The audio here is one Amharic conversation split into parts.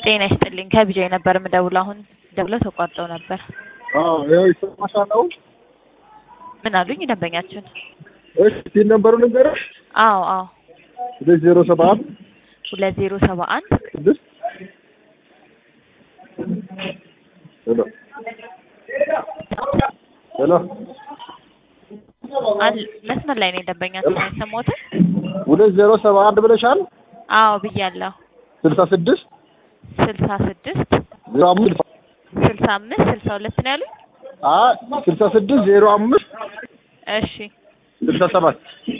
ጤና ይስጥልኝ ከቢጃይ ነበር የምደውለው። አሁን ደውለው ተቋርጠው ነበር። አዎ ያው ይሰማሻል አሁን? ምን አሉኝ ደንበኛችን? እሺ ሲል ነበሩ ልንገርሽ አዎ አዎ ሁለት ዜሮ ሰባ አንድ ሁለት ዜሮ ሰባ አንድ ስድስት ሄሎ ሄሎ አል መስመር ላይ ነኝ ደንበኛችን አይሰማዎትም? ሁለት ዜሮ ሰባ አንድ ብለሻል። አዎ ብያለሁ። ስልሳ ስድስት ስልሳ ስድስት ዜሮ አምስት ስልሳ አምስት ስልሳ ሁለት ነው ያሉኝ? አይ ስልሳ ስድስት ዜሮ አምስት እሺ ስልሳ ሰባት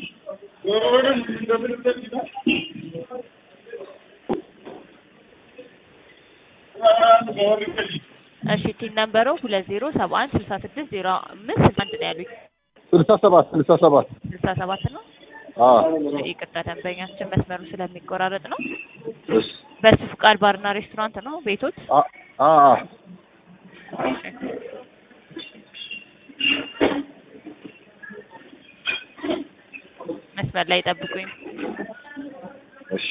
እሺ ቲን ነበሩ ሁለት ዜሮ ሰባ አንድ ስልሳ ስድስት ዜሮ አምስት ስልሳ አንድ ነው ያሉኝ። ስልሳ ሰባት ስልሳ ሰባት ስልሳ ሰባት ነው። አዎ ይቅርታ ደንበኛችን መስመሩ ስለሚቆራረጥ ነው። እሺ በሱ ፍቃድ ባርና ሬስቶራንት ነው ቤቶት? አ አ አ መስመር ላይ ጠብቁኝ። እሺ